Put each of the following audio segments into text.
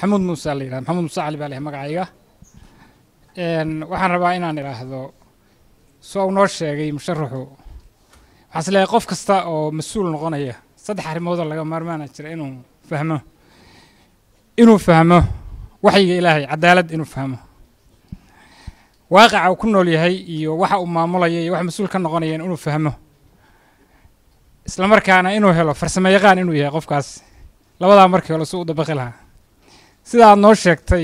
maxamuud muuse la yidhahda maxamuud muuse cali baa leh magacayga waxaan rabaa inaan idhaahdo soo uu noo sheegay musharaxu waxaan is leeyahay qof kasta oo mas-uul noqonaya saddex arrimoodoo laga maarmaana jira inuu fahmo inuu fahmo waxyiga ilaahay cadaalad inuu fahmo waaqaca uu ku nool yahay iyo waxa uu maamulaya iyo waxa mas-uul ka noqonaya inuu fahmo isla markaana inuu helo farsamo yaqaan inuu yahay qofkaas labadaa markii hore si u dabaqi lahaa sida aad noo sheegtay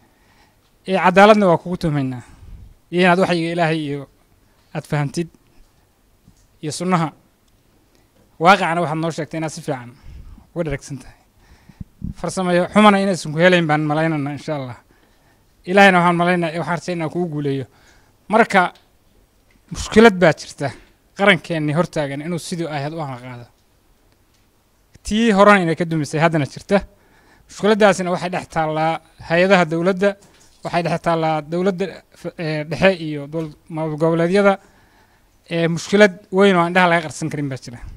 ee cadaaladna waa kugu tuhmaynaa iyo inaad waxyiga ilaahay iyo aad fahamtid iyo sunnaha waaqicana waxaad noo sheegtay inaad si fiican uga dharagsan tahay farsamayo xumana inaysan ku helayn baan malaynana insha allah ilaahayna waxaan malaynaa waxaan rajay inaan kugu guuleeyo marka mushkilad baa jirta qarankeenni hortaagan inuu sidii ahayd u hanqaado tii horena inay ka dumisay haddana jirta mushkiladdaasina waxay dhex taallaa hay-adaha dowladda waxay dhex taallaa dowladda dhexe iyo maamul goboleedyada mushkilad weyn oo indhaha laga qarsan karin baa jira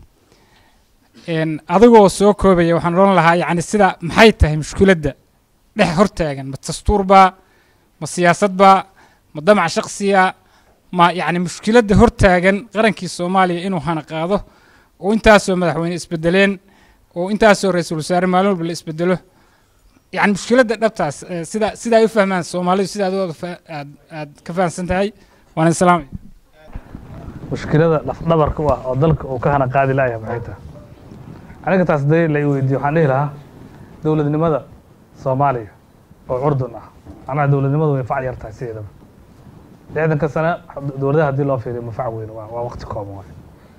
adigoo soo koobaya waxaan odhan lahaa yacni sida maxay tahay mushkiladda dhex hortaagan ma dastuur baa ma siyaasad baa ma damac shaksiya ma yacni mushkiladda hortaagan qarankii soomaaliya inuu hana qaado oo intaasoo madaxweyne isbedeleen oo intaasoo ra-iisul wasaare maalin walba la isbedelo yacni mushkiladda dhabtaas sida sida ay u fahmaan soomaalidu sida adooda aad aad ka fahamsan tahay waan islaamay mushkilada dhafdhabarka u ah oo dalka uu ka hana qaadi la'yahay maxay tahay aniga taas dee la i weydiiyo waxaan dhihi lahaa dowladnimada soomaaliya oo curdun ah macnaha dowladnimadu way fac yar tahay sideedaba lixdanka sano dowladaha haddii loo fiiriyo ma fac weyn waa waa waqti kooban waay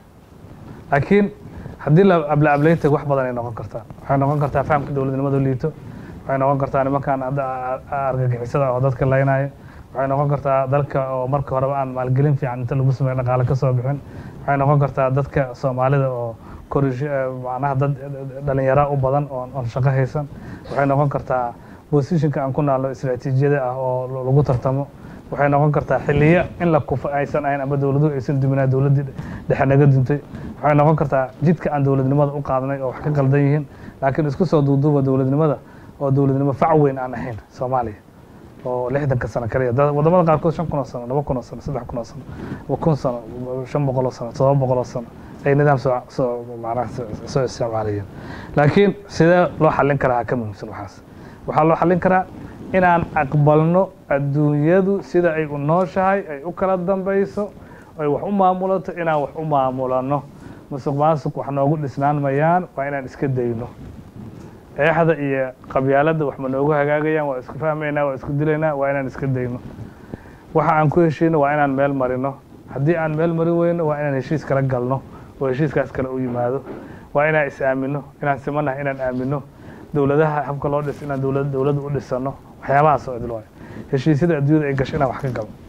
laakiin haddii la abla ablaynta wax badan ay noqon kartaa waxay noqon kartaa fahamka dowladnimada liito waxay noqon kartaa nimankan hadda argagixisada oo dadka laynaya waxay noqon kartaa dalka oo marka horeba aan maalgelin fiican inta lagu sameeyo dhaqaale ka soo bixin waxay noqon kartaa dadka soomaalida oo korish macnaha dad dhalinyara u badan oo oon shaqo haysan waxay noqon kartaa positionka aan ku naalno istaraatiijiyada ah oo lagu tartamo waxay noqon kartaa xiliya in la kufa aysan ahayn ama dowladuhu aysan duminaa dowladdii dhexe naga duntay waxay noqon kartaa jidka aan dowladnimada u qaadnay oo wax ka qaldan yihiin laakiin isku soo duuduuba dowladnimada oo dowladnimo fac weyn aan ahayn soomaaliya oo lixdanka sano kaliya wadamada qaarkood shan kun oo sano laba kun oo sano saddex kun oo sano kun sano shan boqol oo sano todoba boqol oo sano ay nidaam soo soo macnaha soo isticmaalayeen laakiin sidee loo xallin karaa ka muhiimsan waxaas waxaa loo xallin karaa inaan aqbalno adduunyadu sida ay u nooshahay ay u kala dambayso ay wax u maamulato inaan wax u maamulano musuq maasuq wax noogu dhisnaan mayaan waa inaan iska dayno eexda iyo qabyaaladda wax ma noogu hagaagayaan waa isku fahmaynaa waa isku dilaynaa waa inaan iska dayno waxa aan ku heshiino waa inaan meel marino haddii aan meel mari weyno waa inaan heshiis kala galno oo heshiiskaas kale u yimaado waa inaan is aamino inaan simanahay inaan aamino dowladaha habka loo dhis inaan dowlad dowladda u dhisano waxyaabahaas oo idil waayo heshiisyada adduunyada ay gasho inaan wax ka galno